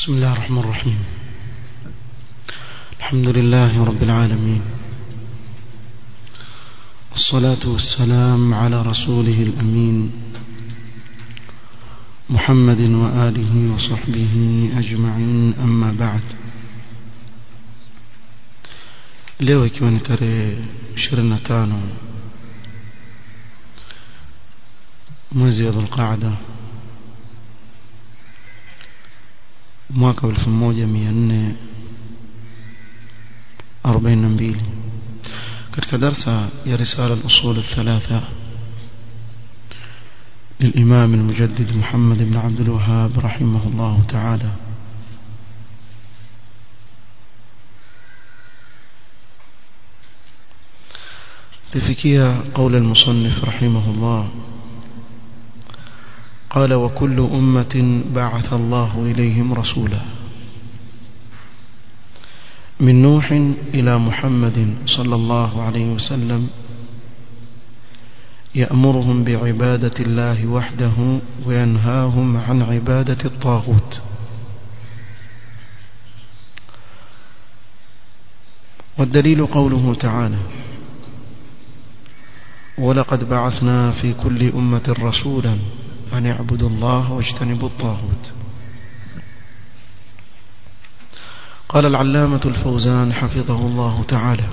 بسم الله الرحمن الرحيم الحمد لله رب العالمين والصلاة والسلام على رسوله الأمين محمد وآله وصحبه أجمعين أما بعد leo ikiwa ni tarehe 25 mwezi wa dhulqaada mwaka 1442 katika darsa ya risala al-usul الثلاثه للإمام المجدد محمد بن عبد الوهاب رحمه الله تعالى لفكية قول المصنف رحمه الله قال وكل أمة بعث الله إليهم رسولا من نوح إلى محمد صلى الله عليه وسلم يأمرهم بعبادة الله وحده وينهاهم عن عبادة الطاغوت والدليل قوله تعالى ولقد بعثنا في كل أمة رسولا أن اعبدوا الله واجتنبوا الطاغوت قال العلامة الفوزان حفظه الله تعالى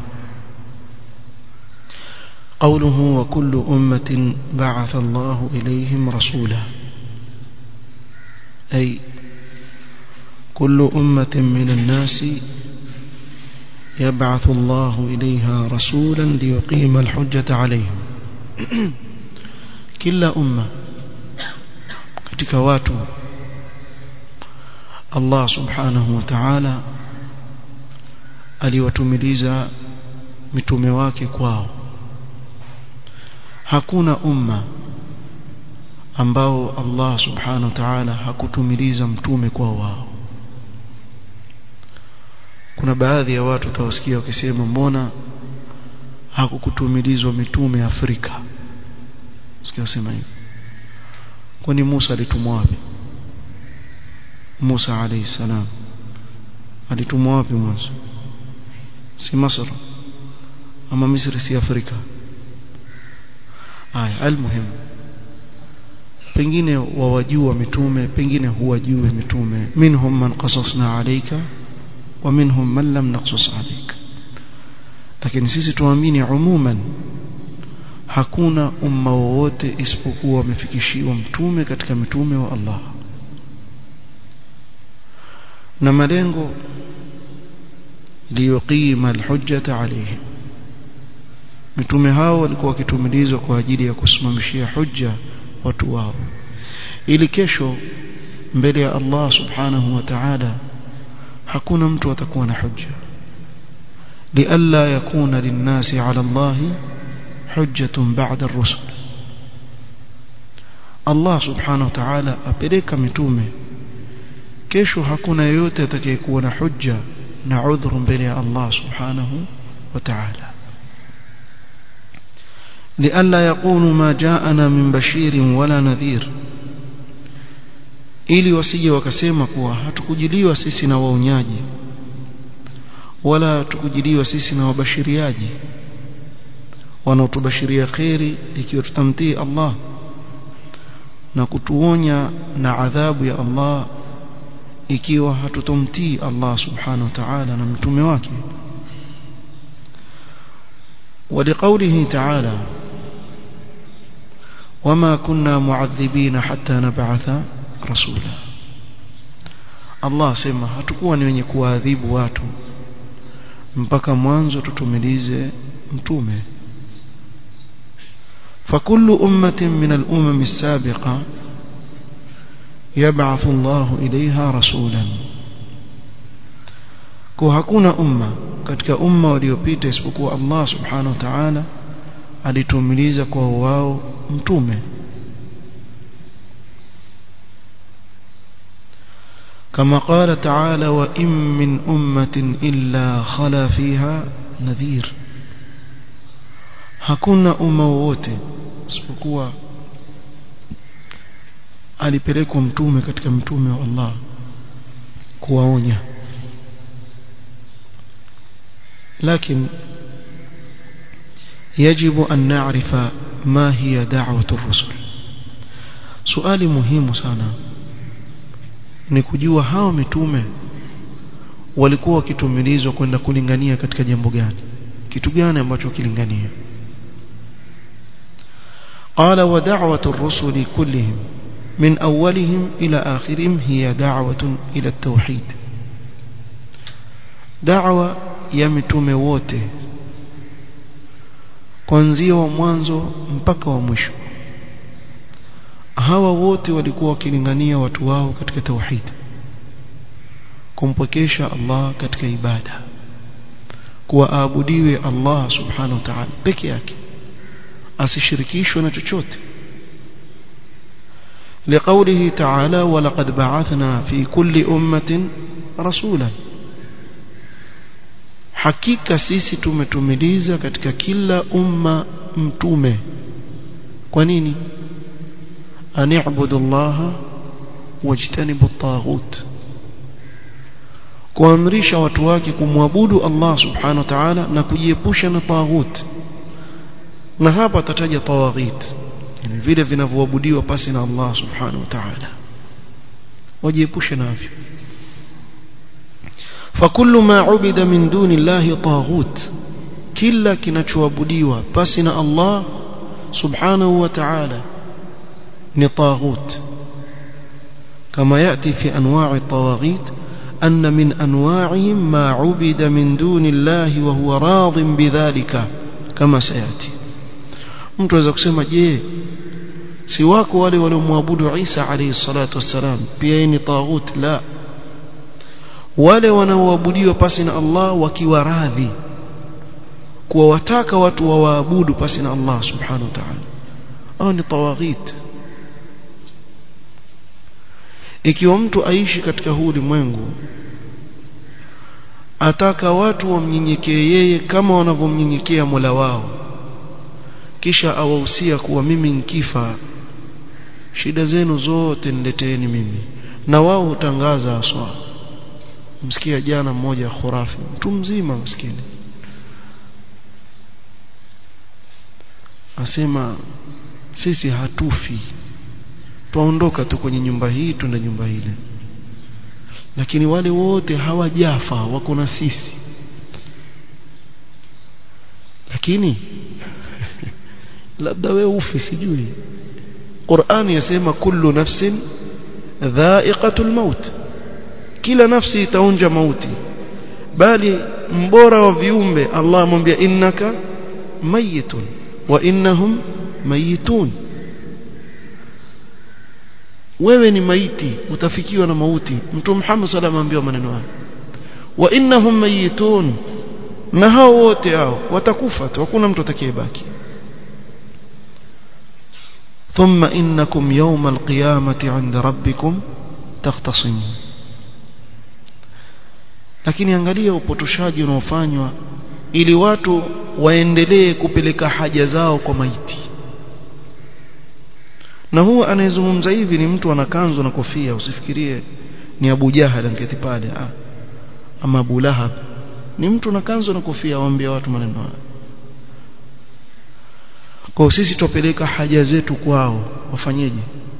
قوله وكل أمة بعث الله إليهم رسولا أي كل أمة من الناس يبعث الله إليها رسولا ليقيم الحجة عليهم كلا أمة katika watu Allah subhanahu wa ta'ala aliwatumiliza mitume wake kwao hakuna umma ambao Allah subhanahu wa ta'ala hakutumiliza mtume kwa wao kuna baadhi ya watu utawasikia wakisema mbona hakukutumilizwa mitume Afrika sikia wasema hivi kwani Musa alitumwa wapi Musa alayhi salam alitumwa wapi mwanzo si Masr ama Misri si Afrika haya almuhim pengine wawajua mitume pengine huwajui mitume minhum man qasasna alayka wa minhum man lam naqsus alayka lakini sisi tuamini umuman hakuna umma wowote isipokuwa wamefikishiwa mtume katika mitume wa Allah na malengo liyuqima alhujjata alayhi mitume hao walikuwa wakitumilizwa kwa ajili ya kusimamishia hujja watu wao ili kesho mbele ya Allah subhanahu wa ta'ala hakuna mtu atakuwa na hujja لئلا يكون للناس على الله حجة بعد الرسل Allah subhanahu wa ta'ala apeleka mitume kesho hakuna yeyote atakayekuwa na hujja na udhuru mbele ya Allah subhanahu wa ta'ala لئلا يقولوا ما جاءنا من بشير ولا نذير ili wasije wakasema kuwa hatukujiliwa sisi na waonyaji wala tukujiliwa sisi na wabashiriaji wanaotubashiria khairi ikiwa tutamtii Allah na kutuonya na adhabu ya Allah ikiwa hatutomtii Allah subhanahu wa ta'ala na mtume wake ولقوله تعالى وما كنا معذبين حتى نبعث رسولا Allah sema hatakuwa ni wenye kuadhibu watu mpaka mwanzo tutumilize mtume فكل أمة من الأمم السابقة يبعث الله إليها رسولا kwa hakuna umma katika umma waliopita isipokuwa Allah subhanahu wa ta'ala alitumiliza kwa wao mtume كما قال تعالى وإن من أمة إلا خلا فيها نذير hakuna umma wowote isipokuwa alipelekwa mtume katika mtume wa Allah kuwaonya لكن يجب أن نعرف ما هي دعوة الرسل سؤال مهم sana ni kujua hawa mitume walikuwa wakitumilizwa kwenda kulingania katika jambo gani kitu gani ambacho kilingania قال ودعوة الرسل كلهم من أولهم إلى آخرهم هي دعوة إلى التوحيد دعوة ya mitume wote kuanzia wa mwanzo mpaka wa mwisho hawa wote walikuwa wakilingania watu wao katika tauhid kumpokesha Allah katika ibada kuwaabudiwe Allah subhanahu wa ta'ala peke yake asishirikishwe na chochote لقوله تعالى ولقد بعثنا في كل أمة رسولا hakika sisi tumetumiliza katika kila umma mtume kwa nini ani'budu Allah wajtanibu at-taghut kuamrisha watu wake kumwabudu Allah subhanahu wa ta'ala na kujiepusha na taghut na hapa atataja tawaghit yani vile vinavyoabudiwa pasi na Allah subhanahu wa ta'ala wajiepushe navyo فكل ما عبد من دون الله طاغوت كلا kinachoabudiwa pasi na Allah subhanahu wa ta'ala ni طاغوت كما يأتي في أنواع الطواغيت أن من أنواعهم ما عبد من دون الله وهو راض بذلك كما سيأتي mtu aweza kusema je si wako wale waliomwabudu Isa alayhi salatu wassalam pia ni taghut la wale wanaoabudiwa pasi na Allah wakiwa radhi kuwa wataka watu wawaabudu pasi na Allah subhanahu wa ta'ala au ni tawaghit ikiwa mtu aishi katika huu ulimwengu ataka watu wamnyenyekee yeye kama wanavyomnyenyekea Mola wao kisha awahusia kuwa mimi nkifa shida zenu zote nileteeni mimi na wao hutangaza aswa msikia jana mmoja khurafi mtu mzima maskini asema sisi hatufi tuondoka tu kwenye nyumba hii twenda nyumba ile lakini wale wote hawajafa wako na sisi lakini labda wewe ufi sijui Qur'ani yasema kullu nafsin dha'iqatul maut kila nafsi itaonja mauti bali mbora wa viumbe Allah amwambia innaka mayitun wa innahum mayitun wewe ni maiti utafikiwa na mauti mtume Muhammad sallallahu alayhi wasallam maneno haya wa innahum mayitun na hao wote hao watakufa tu hakuna mtu atakayebaki ثم إنكم يوم القيامة عند ربكم تختصمون lakini angalia upotoshaji unaofanywa ili watu waendelee kupeleka haja zao kwa maiti na huwa anayezungumza hivi ni mtu ana kanzu na kofia usifikirie ni Abu Jahal angeti pale ah ama Abu Lahab ni mtu na kanzu na kofia waambia watu maneno haya kwa sisi tupeleka haja zetu kwao wafanyeje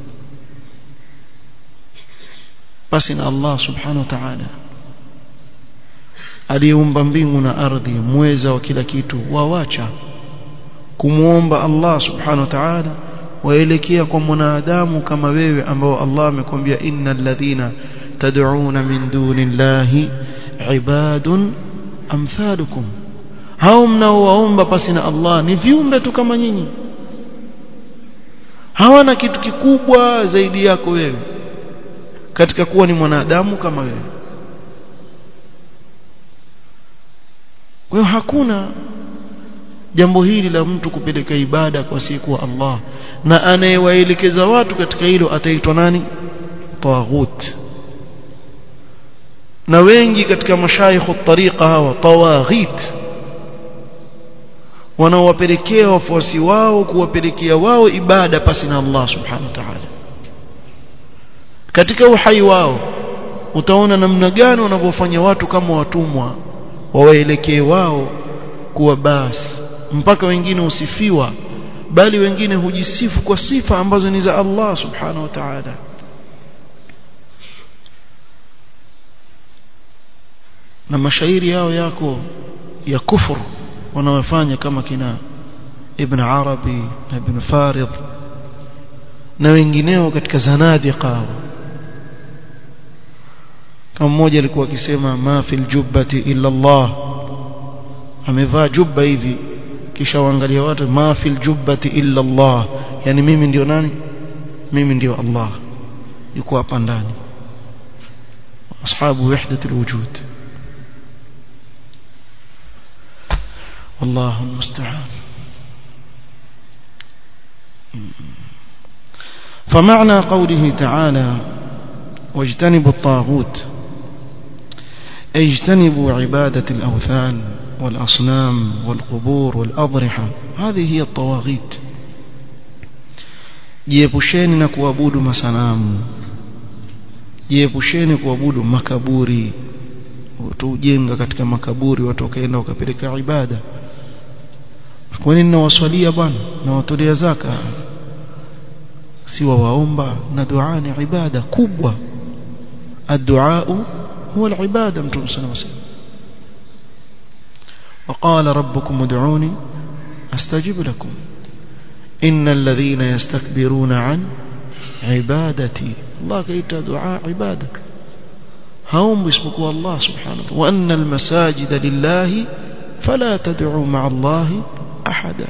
basi na Allah subhanahu wa ta'ala aliyeumba mbingu na ardhi mweza wa kila kitu wawacha kumuomba Allah subhanahu wa ta'ala waelekea kwa mwanadamu kama wewe ambao Allah amekwambia innal ladhina tad'una min dunillahi ibadun amthalukum hao mnaowaomba pasi na Allah ni viumbe tu kama nyinyi hawana kitu kikubwa zaidi yako wewe katika kuwa ni mwanadamu kama wewe kwa hiyo hakuna jambo hili la mtu kupeleka ibada kwa siku wa Allah na anayewaelekeza watu katika hilo ataitwa nani tawaghut na wengi katika mashaikhu tariqa hawa tawaghit wanaowapelekea wafuasi wao kuwapelekea wao ibada pasi na Allah subhanahu wa ta'ala katika uhai wao utaona namna gani wanavyofanya watu kama watumwa wawaelekee wao kuwa basi mpaka wengine usifiwa bali wengine hujisifu kwa sifa ambazo ni za Allah subhanahu wa ta'ala na mashairi yao yako ya kufur wanaofanya kama kina Ibn Arabi na Ibn Farid na wengineo katika zanadiqa kama mmoja alikuwa akisema ma fil jubbati illa Allah amevaa jubba hivi kisha waangalia watu ma fil jubbati illa Allah yani mimi ndio nani mimi ndio Allah yuko hapa ndani ashabu wahdat alwujud والله المستعان فمعنى قوله تعالى واجتنبوا الطاغوت اجتنبوا عبادة الأوثان والأصنام والقبور والأضرحة هذه هي الطواغيت jiepusheni na kuabudu masanamu jiepusheni kuabudu makaburi watu ujenga katika makaburi watu wakaenda wakapeleka ibada kwa nini nawaswalia bwana nawatolea zaka si waomba na dua ni ibada kubwa الدعاء هو العبادة متوم صلى الله عليه وسلم وقال ربكم ادعوني استجب لكم إن الذين يستكبرون عن عبادتي الله كيت دعاء عبادة هم باسمكم الله سبحانه وأن المساجد لله فلا تدعوا مع الله أحدا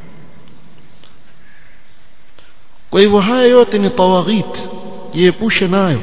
kwa hivyo haya yote ni tawaghit jiepushe nayo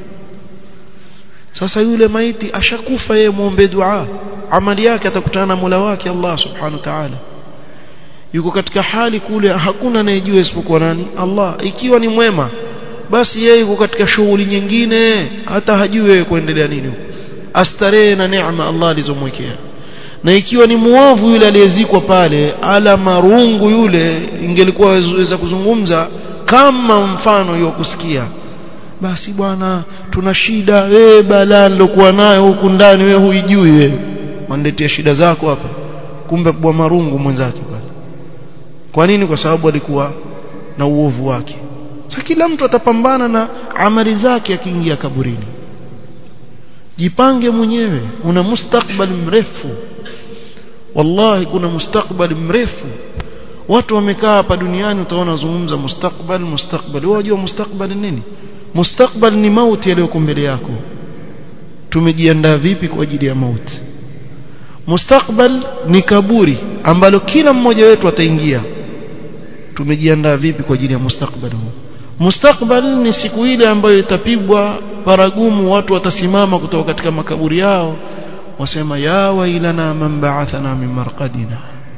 sasa yule maiti ashakufa yeye muombe dua amali yake atakutana na Mola wake Allah subhanahu wa ta'ala yuko katika hali kule hakuna anayejua isipokuwa nani Allah ikiwa ni mwema basi yeye yuko katika shughuli nyingine hata hajui yeye kuendelea nini huko astarehe na neema Allah alizomwekea na ikiwa ni muovu yule aliyezikwa pale ala marungu yule ingelikuwa waweza kuzungumza kama mfano hiyo kusikia basi bwana tuna shida wewe balaa nilokuwa nayo huku ndani wewe huijui wewe wandetia shida zako hapa kumbe bwa marungu mwenzake pale kwa nini kwa sababu alikuwa na uovu wake sasa kila mtu atapambana na amali zake akiingia kaburini jipange mwenyewe una mustakbal mrefu wallahi kuna mustakbal mrefu watu wamekaa hapa duniani utaona zungumza mustakbal mustakbal wajua mustakbal nini mustakbal ni mauti yaliyoko mbele yako tumejiandaa vipi kwa ajili ya mauti mustakbal ni kaburi ambalo kila mmoja wetu ataingia tumejiandaa vipi kwa ajili ya mustakbal huu mustakbal ni siku ile ambayo itapigwa paragumu watu watasimama kutoka katika makaburi yao wasema ya wailana man ba'athana min marqadina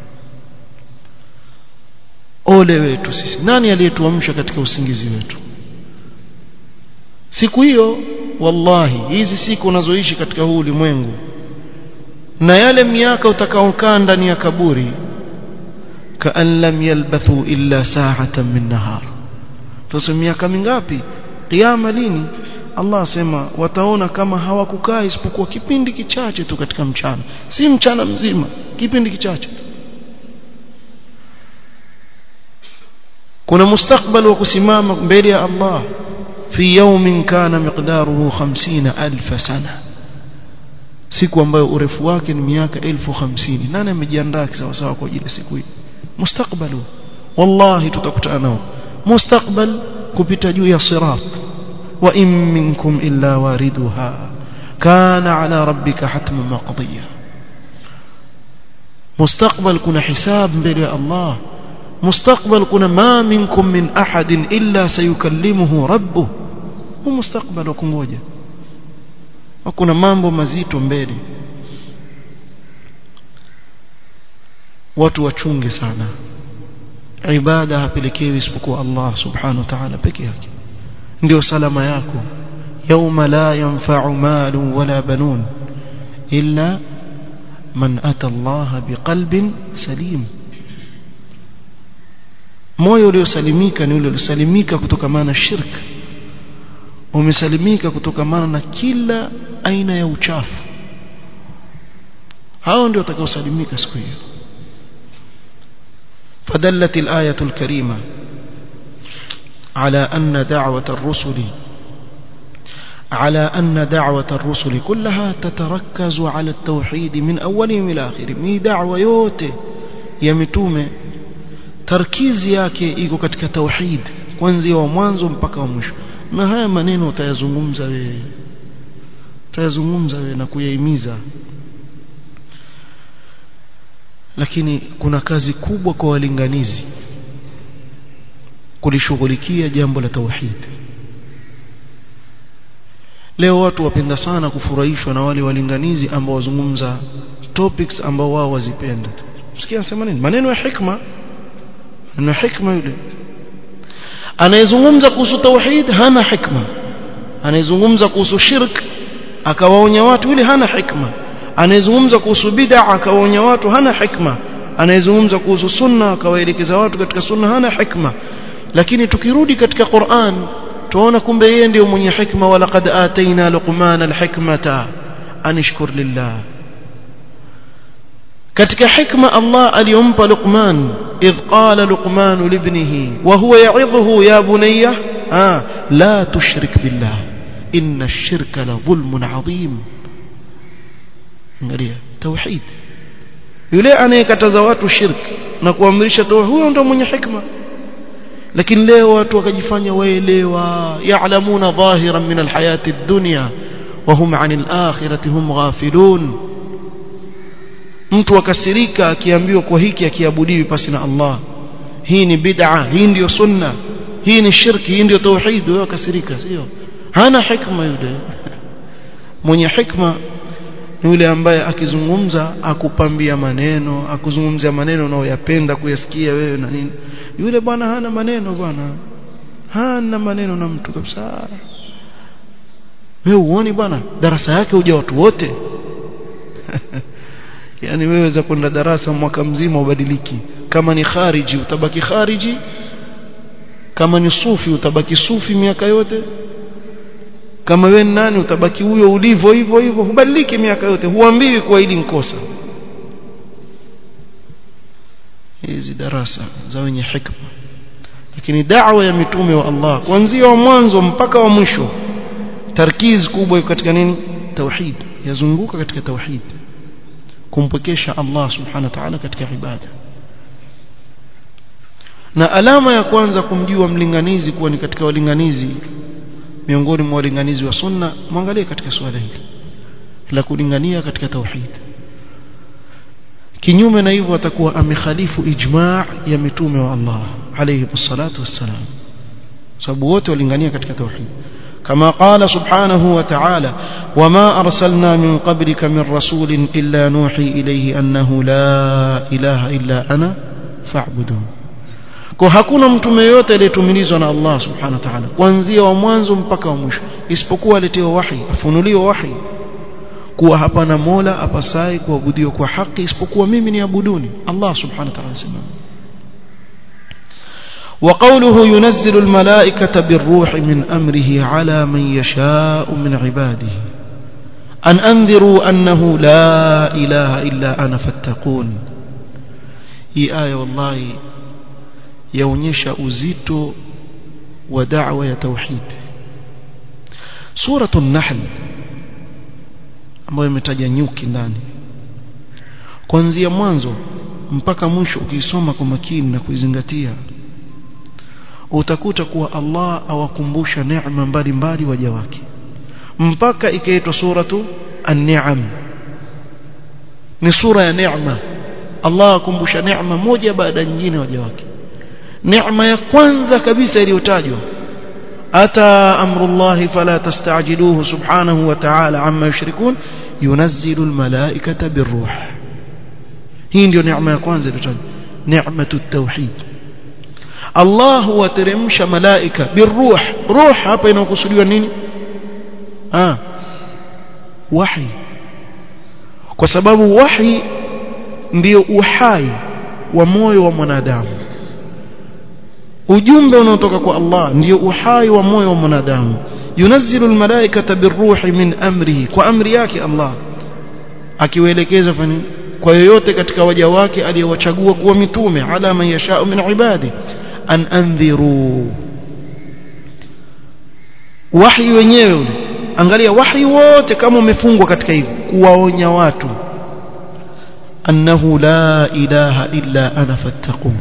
ole wetu sisi nani aliyetuamsha katika usingizi wetu siku hiyo wallahi hizi siku unazoishi katika huu ulimwengu na yale miaka utakaokaa ndani ya kaburi kaan lam yalbathu illa sa'atan min nahar tuseme miaka mingapi kiyama lini Allah asema wataona kama hawakukaa isipokuwa kipindi kichache tu katika mchana si mchana mzima kipindi kichache tu kuna mustakbal wa kusimama mbele ya Allah fi yawmin kana miqdaruhu 50000 sana siku ambayo urefu wake ni miaka 1050 nani amejiandaa sawa sawa kwa ajili ya siku hii mustakbalu wallahi tutakutana nao mustakbal kupita juu ya sirat wa in minkum illa wariduha kana ala rabbika hatman maqdiya mustakbal kuna hisab mbele ya Allah mustakbal kuna ma minkum min ahadin illa sayukallimuhu rabbuh hu mustakbal wa kungoja kuna mambo mazito mbele watu wachunge sana ibada hapelekewi isipokuwa Allah subhanahu wa ta'ala peke yake ndio salama yako yauma la yanfa'u malu wala banun illa man ata Allah biqalbin salim moyo uliosalimika ni ule uliosalimika kutokamana na shirk wamesalimika kutokamana na kila aina ya uchafu hao ndio watakaosalimika siku hiyo فدلت الآية الكريمة على أن دعوة الرسل على أن دعوة الرسل كلها تتركز على التوحيد من أولهم إلى آخرهم هي دعوة yote ya mitume tarkizi yake iko katika tauhid kuanzia wa mwanzo mpaka wa mwisho na haya maneno utayazungumza wewe utayazungumza wewe na kuyahimiza lakini kuna kazi kubwa kwa walinganizi kulishughulikia jambo la tauhid leo watu wapenda sana kufurahishwa na wale walinganizi ambao wazungumza topics ambao wao wazipenda msikia anasema nini maneno ya hikma maneno ya hikma yule anayezungumza kuhusu tauhid hana hikma anayezungumza kuhusu shirk akawaonya watu yule hana hikma anayezungumza kuhusu bid'a akawaonya watu hana hikma anayezungumza kuhusu sunna akawaelekeza watu katika sunna hana hikma lakini tukirudi katika Qur'an tuona kumbe yeye ndio mwenye hikma wala qad ataina luqmana alhikmata anishkur lillah katika hikma Allah aliyompa Luqman idh qala Luqman libnihi wa huwa ya'idhuhu ya bunayya ah la tushrik billah inna ash-shirka la dhulmun 'adhim angalia tauhid yule anayekataza watu shirk na kuamrisha tauhid huyo ndio mwenye hikma lakini leo watu wakajifanya waelewa ya'lamuna dhahiran min alhayati ad-dunya wa hum 'anil akhirati hum ghafilun mtu akasirika akiambiwa kwa hiki akiabudiwi pasi na Allah hii ni bid'a hii ndio sunna hii ni shirki hii ndio tauhid wewe akasirika sio hana hikma yule mwenye hikma yule ambaye akizungumza akupambia maneno akuzungumzia maneno unayoyapenda kuyasikia wewe na nini yule bwana hana maneno bwana hana maneno na mtu kabisa wewe uone bwana darasa yake huja watu wote yani wewe za kwenda darasa mwaka mzima ubadiliki kama ni khariji utabaki khariji kama ni sufi utabaki sufi miaka yote kama wewe nani utabaki huyo ulivyo hivyo hivyo hubadiliki miaka yote huambiwi kwa hili nkosa hizi darasa za wenye hikma lakini da'wa ya mitume wa Allah kuanzia wa mwanzo mpaka wa mwisho tarkiz kubwa iko katika nini tauhid yazunguka katika tauhid kumpokesha Allah subhanahu wa ta'ala katika ibada na alama ya kwanza kumjua mlinganizi kuwa ni katika walinganizi miongoni mwa walinganizi wa sunna mwangalie katika swala hili la kulingania katika tauhid kinyume na hivyo atakuwa amekhalifu ijma' ya mitume wa Allah alayhi salatu wassalam sababu wote walingania katika tauhid كما قال سبحانه وتعالى وما أرسلنا من قبلك من رسول إلا نوحي إليه أنه لا إله إلا أنا فاعبدون kwa hakuna mtume yote aliyetumilizwa na Allah subhanahu wa ta'ala kuanzia wa mwanzo mpaka wa mwisho isipokuwa aletewa wahi afunuliwa wahi kuwa hapana mola apasai kuabudiwa kwa haki isipokuwa mimi niabuduni Allah subhanahu wa ta'ala sema وقوله ينزل الملائكة بالروح من أمره على من يشاء من عباده أن أنذروا أنه لا إله إلا أنا فاتقون هي آية والله yaonyesha uzito wa da'wa ya tauhid suratu an-nahl ambayo imetaja nyuki ndani kuanzia mwanzo mpaka mwisho ukisoma kwa makini na kuizingatia utakuta kuwa Allah awakumbusha neema mbalimbali waja wake mpaka ikaitwa suratu an-ni'am ni sura ya neema Allah akumbusha neema moja baada nyingine waja wake neema ya kwanza kabisa iliyotajwa ata amrullahi fala tastajiluhu subhanahu wa ta'ala amma yushrikun yunazzilu almalaikata birruh hii ndio neema ya kwanza iliyotajwa neematu tauhid Allah huwateremsha malaika birruh ruh hapa inakusudiwa nini ah wahi kwa sababu wahi ndio uhai wa moyo wa mwanadamu ujumbe unaotoka kwa Allah ndio uhai wa moyo wa mwanadamu yunazzilu almalaikata birruhi min amrihi kwa amri yake Allah akiwaelekeza fani kwa yoyote katika waja wake aliyowachagua kuwa mitume ala man yashau min ibadi an andhiru wahi wenyewe angalia wahi wote kama umefungwa katika hivi kuwaonya watu annahu la ilaha illa ana fattaqun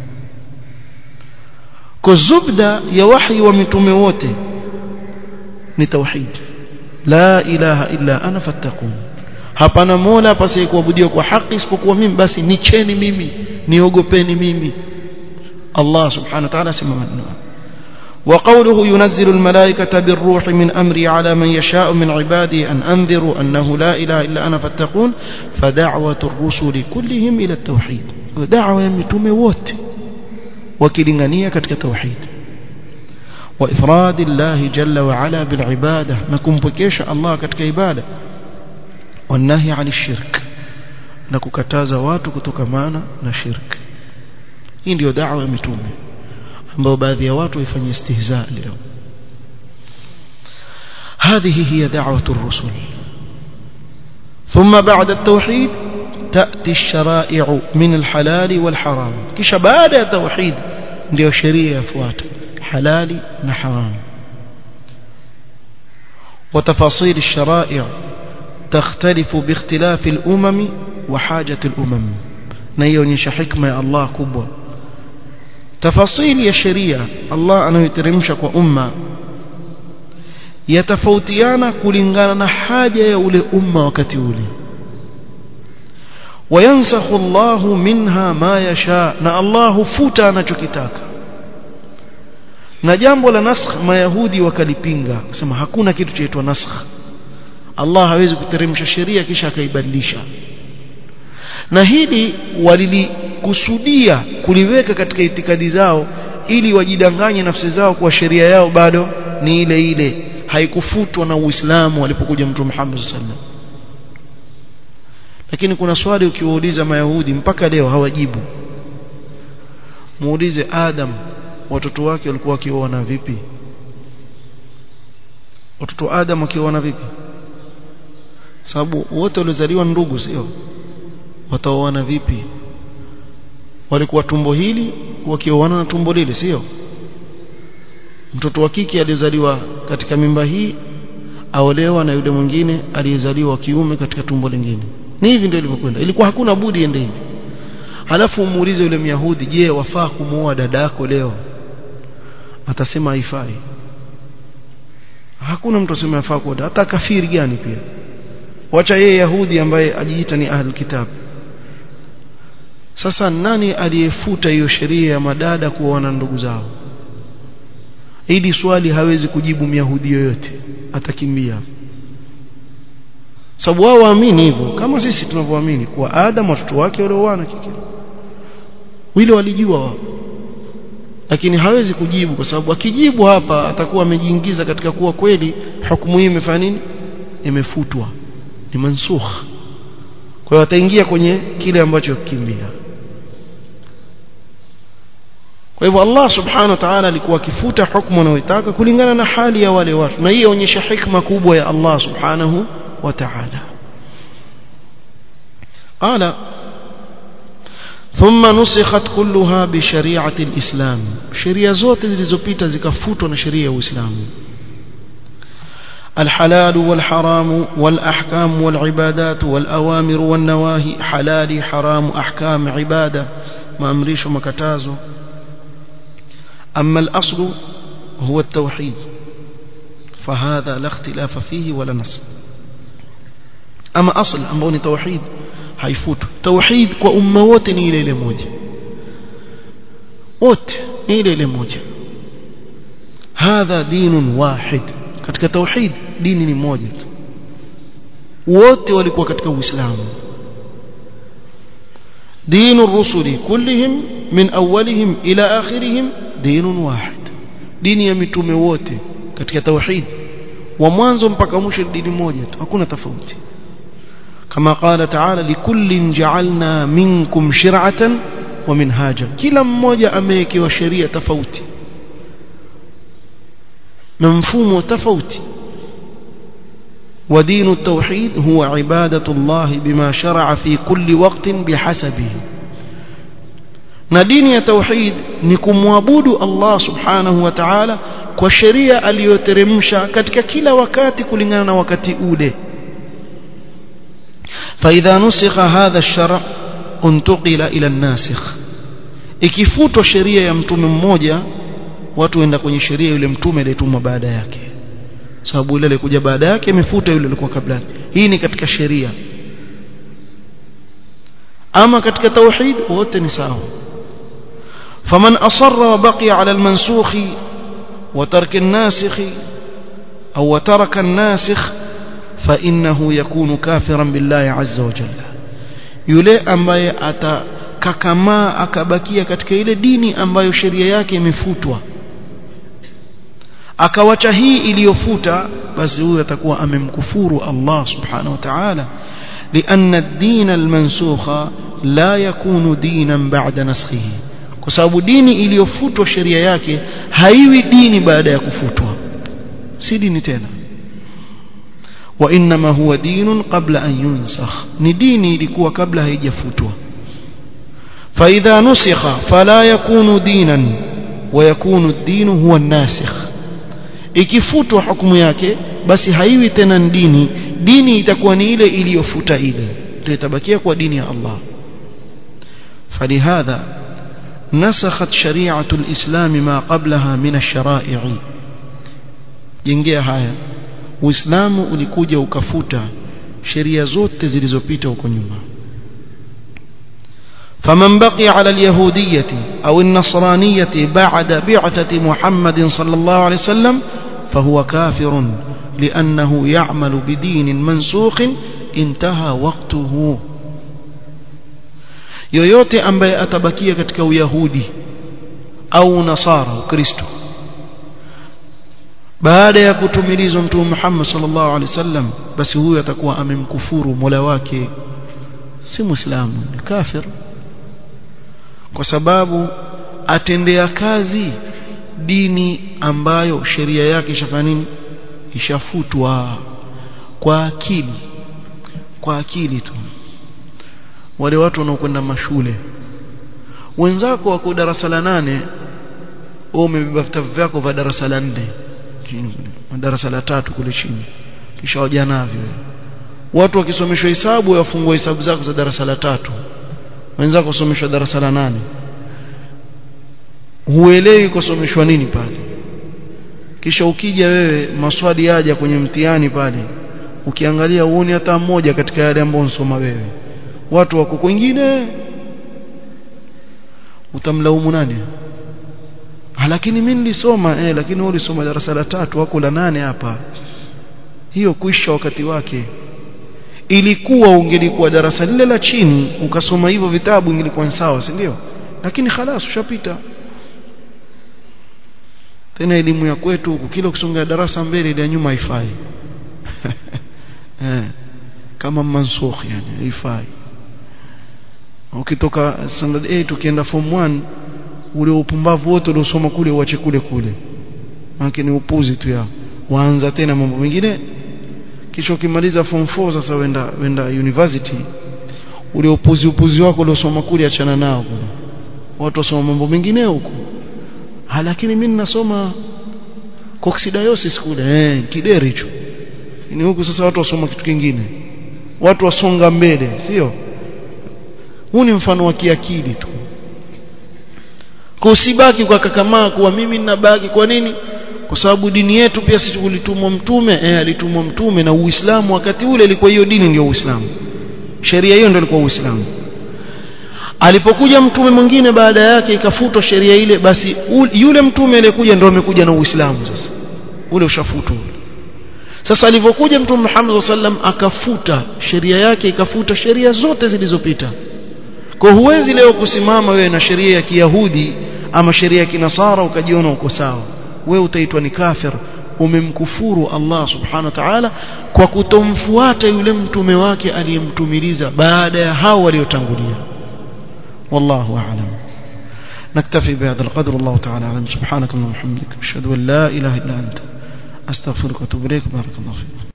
kuzubda ya wahi wa mitume wote ni tauhid la ilaha illa ana fattaqun hapana mola pasiye kuabudiwa kwa haki isipokuwa mimi basi nicheni mimi niogopeni mimi Allah subhanahu wa ta'ala sema maneno وقوله ينزل الملائكة بالروح من أمري على من يشاء من عبادي أن أنذروا أنه لا إله إلا أنا فاتقون فدعوة الرسل كلهم إلى التوحيد دعوة يمتم ووت وكلنغانية كتك توحيد وإفراد الله جل وعلا بالعبادة نكون بكيش الله كتك عبادة والنهي عن الشرك نكوكتاز واتك تكمانا نشرك hii ndio da'wa ya mitume ambao baadhi ya watu waifanyia istihza leo هذه هي دعوة الرسل ثم بعد التوحيد تأتي الشرائع من الحلال والحرام كش بعد التوحيد ndio sheria yafuata halali na haram وتفاصيل الشرائع تختلف باختلاف الأمم وحاجة الأمم نيونيش حكمة يا الله كبوة تفاصيل يا شريعة الله أنه يترمشك وأمة يتفوتيانا كلنغانا حاجة يا أولي أمة وكتولي وينسخ الله منها ما يشاء na Allah hufuta anachokitaka na jambo la nasakh mayahudi wakalipinga kusema hakuna kitu chaitwa nasakh Allah hawezi kuteremsha sheria kisha akaibadilisha na hili walilikusudia kuliweka katika itikadi zao ili wajidanganye nafsi zao kwa sheria yao bado ni ile ile haikufutwa na Uislamu walipokuja Mtume Muhammad sallallahu alaihi wasallam lakini kuna swali ukiwauliza mayahudi mpaka leo hawajibu muulize Adam watoto wake walikuwa wakioana vipi watoto Adam wakioana vipi sababu wote waliozaliwa ndugu sio wataoana vipi walikuwa tumbo hili wakioana na tumbo lile sio mtoto wa kike aliyezaliwa katika mimba hii aolewa na yule mwingine aliyezaliwa kiume katika tumbo lingine ni hivi ndio ilivyokwenda ilikuwa hakuna budi ende hivi halafu umuulize yule myahudi je wafaa kumuoa dadako leo atasema haifai hakuna mtu asema yafaa kuoa hata kafiri gani pia wacha yeye yahudi ambaye ajiita ni ahlul kitab sasa nani aliyefuta hiyo sheria ya madada kuoana ndugu zao hili swali hawezi kujibu myahudi yoyote atakimbia sababu wao waamini hivyo kama sisi tunavyoamini kuwa Adam watoto wake walioana kike wile walijua wao lakini hawezi kujibu kwa sababu akijibu hapa atakuwa amejiingiza katika kuwa kweli hukumu hii imefanya nini imefutwa ni mansukh kwa hiyo ataingia kwenye kile ambacho kikimbia kwa hivyo Allah subhanahu wa ta'ala alikuwa akifuta hukumu anayotaka kulingana na hali ya wale watu na hii inaonyesha hikma kubwa ya Allah subhanahu wa ta'ala قال ثم نسخت كلها بشريعه الاسلام sheria zote zilizopita zikafutwa na sheria ya Uislamu الحلال والحرام والأحكام والعبادات والأوامر والنواهي حلال حرام أحكام عبادة ما أمريش ومكتازه أما الأصل هو التوحيد فهذا لا اختلاف فيه ولا نص أما أصل أمبوني توحيد haifutu tauhid kwa umma wote ni ile ile moja wote ni ile ile moja hadha dinun wahid katika tauhid dini ni moja tu wote walikuwa katika uislamu دين الرسل كلهم من أولهم إلى آخرهم دين واحد دين يمتوم wote katika tauhid wa mwanzo mpaka mwisho dini moja tu hakuna tofauti كما قال تعالى لكل جعلنا منكم شرعة ومنهاجا kila mmoja amewekewa sheria tofauti na mfumo tofauti ودين التوحيد هو عبادة الله بما شرع في كل وقت بحسبه na dini ya tauhid ni kumwabudu Allah subhanahu wa ta'ala kwa sheria aliyoteremsha katika kila wakati kulingana na wakati ule فإذا نسخ هذا الشرع انتقل إلى الناسخ ikifutwa sheria ya mtume mmoja watu waenda kwenye sheria yule mtume aliyetumwa baada yake sababu yule alikuja baada yake imefuta yule alikuwa kabla hii ni katika sheria ama katika tauhid wote ni sawa faman asarra wa baqiya ala almansukh wa tarka an-nasikh au wa taraka an-nasikh fa innahu yakunu kafiran billahi azza wa jalla yule ambaye atakakamaa akabakia katika ile dini ambayo sheria yake imefutwa akawacha hii iliyofuta basi huyo atakuwa amemkufuru Allah subhanahu wa ta'ala لأن الدين المنسوخ لا يكون دينا بعد نسخه kwa sababu dini iliyofutwa sheria yake haiwi dini baada ya kufutwa si dini tena wa inma huwa dinun qabla an yunsakh ni dini ilikuwa kabla haijafutwa fa idha nusikha fala yakunu dinan wa yakunu ad-din huwa an-nasikh ikifutwa hukumu yake basi haiwi tena dini dini itakuwa ni ile iliyofuta ile ndio itabakia kwa dini ya Allah فلهذا نسخت شريعة الإسلام ما قبلها من الشرائع jengea haya uislamu ulikuja ukafuta sheria zote zilizopita huko nyuma فمن بقي على اليهودية أو النصرانية بعد بعثة محمد صلى الله عليه وسلم فهو كافر لأنه يعمل بدين منسوخ انتهى وقته yoyote ambaye atabakia katika uyahudi au nasara ukristo baada ya kutumilizwa mtume Muhammad sallallahu alaihi wasallam basi huyu atakuwa amemkufuru Mola wake si muislamu ni kafir kwa sababu atendea kazi dini ambayo sheria yake ishafanya nini ishafutwa kwa akili kwa akili tu wale watu wanaokwenda mashule wenzako wako darasa la nane wewe umebeba vitabu vyako vya darasa la nne darasa la tatu kule chini kisha waja navyo watu wakisomeshwa hesabu wafungua hesabu zako za darasa la tatu wenzako kusomeshwa darasa la nane huelewi kusomeshwa nini pale kisha ukija wewe maswali yaja kwenye mtihani pale ukiangalia uone hata mmoja katika yale ambayo unsoma wewe watu wako kwingine utamlaumu nani ah, lakini mimi nilisoma eh lakini wewe ulisoma darasa la tatu wako la nane hapa hiyo kuisha wakati wake ilikuwa ungelikuwa darasa lile la chini ukasoma hivyo vitabu ingelikuwa sawa si ndio lakini khalas ushapita tena elimu ya kwetu huku kila ukisonga darasa mbele ile nyuma haifai eh kama mansukh yani haifai ukitoka standard 8 ukienda form 1 ule upumbavu wote uliosoma kule uache kule kule maana ni upuzi tu yao waanza tena mambo mengine kisha ukimaliza form 4 sasa wenda wenda university ule upuzi upuzi wako uliosoma kule achana nao watu wasoma mambo mengine huko lakini mimi ninasoma coccidiosis kule eh kideri hicho ni huku sasa watu wasoma kitu kingine watu wasonga mbele sio huu ni mfano wa kiakili tu kusibaki kwa kakamaa kuwa mimi ninabaki kwa nini kwa sababu dini yetu pia sisi tulitumwa mtume eh alitumwa mtume na uislamu wakati ule ilikuwa hiyo dini ndio uislamu sheria hiyo ndio ilikuwa uislamu alipokuja mtume mwingine baada yake ikafutwa sheria ile basi yule mtume aliyekuja ndio amekuja na uislamu sasa ule ushafutwa sasa alivyokuja mtume Muhammad sallam akafuta sheria yake ikafuta sheria zote zilizopita kwa huwezi leo kusimama wewe na sheria ya Kiyahudi ama sheria ya Kinasara ukajiona uko sawa wewe utaitwa ni kafir umemkufuru Allah subhanahu wa ta'ala kwa kutomfuata yule mtume wake aliyemtumiliza baada ya hao waliotangulia والله أعلم نكتفي بهذا القدر الله تعالى أعلم سبحانك اللهم وبحمدك أشهد أن لا إله إلا أنت astaghfiruka wa atubu ilaik barakallahu fikum